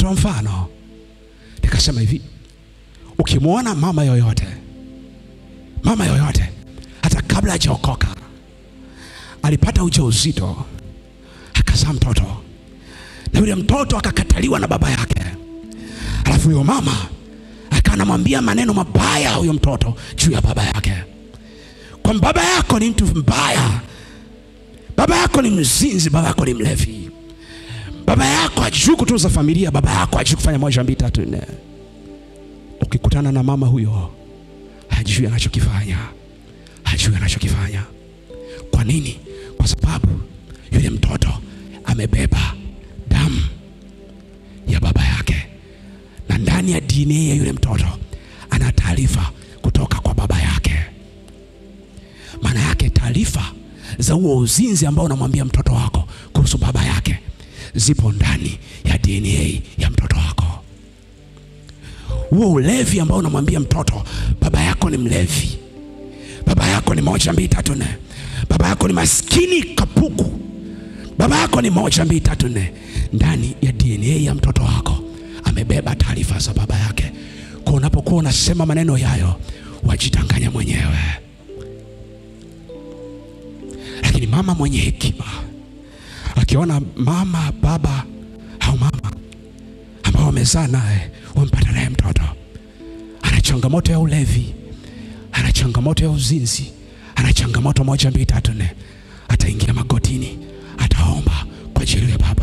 nikatoa mfano nikasema hivi ukimwona mama yoyote mama yoyote hata kabla hajaokoka alipata ujauzito akazaa mtoto na yule mtoto akakataliwa na baba yake alafu huyo mama akawa anamwambia maneno mabaya huyo mtoto juu ya baba yake kwamba baba yako ni mtu mbaya baba yako ni mzinzi baba yako ni mlevi baba yako hajui kutunza familia baba yako hajui kufanya moja mbili tatu nne ukikutana na mama huyo hajui anachokifanya hajui anachokifanya kwa nini kwa sababu yule mtoto amebeba damu ya baba yake na ndani ya dna ya yule mtoto ana taarifa kutoka kwa baba yake maana yake taarifa za huo uzinzi ambao unamwambia mtoto wako kuhusu baba yake zipo ndani ya dna ya mtoto wako huo ulevi ambao unamwambia mtoto baba yako ni mlevi baba yako ni moja mbili tatu nne baba yako ni maskini kapuku baba yako ni moja mbili tatu nne ndani ya dna ya mtoto wako amebeba taarifa za baba yake kwa unapokuwa unasema maneno yayo wajitanganya mwenyewe lakini mama mwenye hekima akiona mama baba au mama ambao wamezaa naye wamepata naye mtoto ana changamoto ya ulevi ana changamoto ya uzinzi ana changamoto moja mbili tatu nne ataingia magotini ataomba kwa ajili ya baba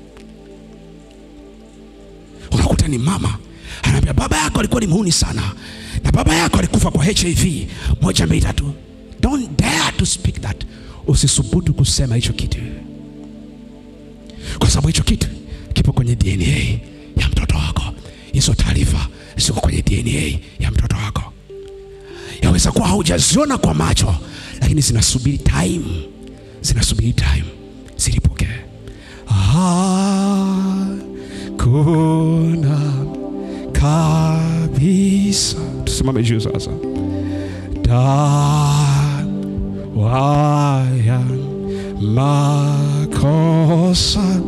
unakuta ni mama anaambia baba yako alikuwa ni muhuni sana na baba yako alikufa kwa hiv moja mbili tatu don't dare to speak that usisubutu kusema hicho kitu kwa sababu hicho kitu kipo kwenye dna ya mtoto wako hizo taarifa ziko kwenye dna ya mtoto wako yaweza kuwa haujaziona kwa macho lakini zinasubiri time zinasubiri time zilipokee hakuna kabisa tusimame juu sasa dawa ya makosa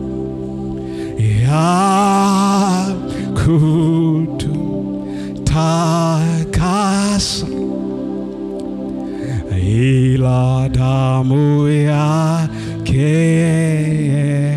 ya kututakasa ila damu yake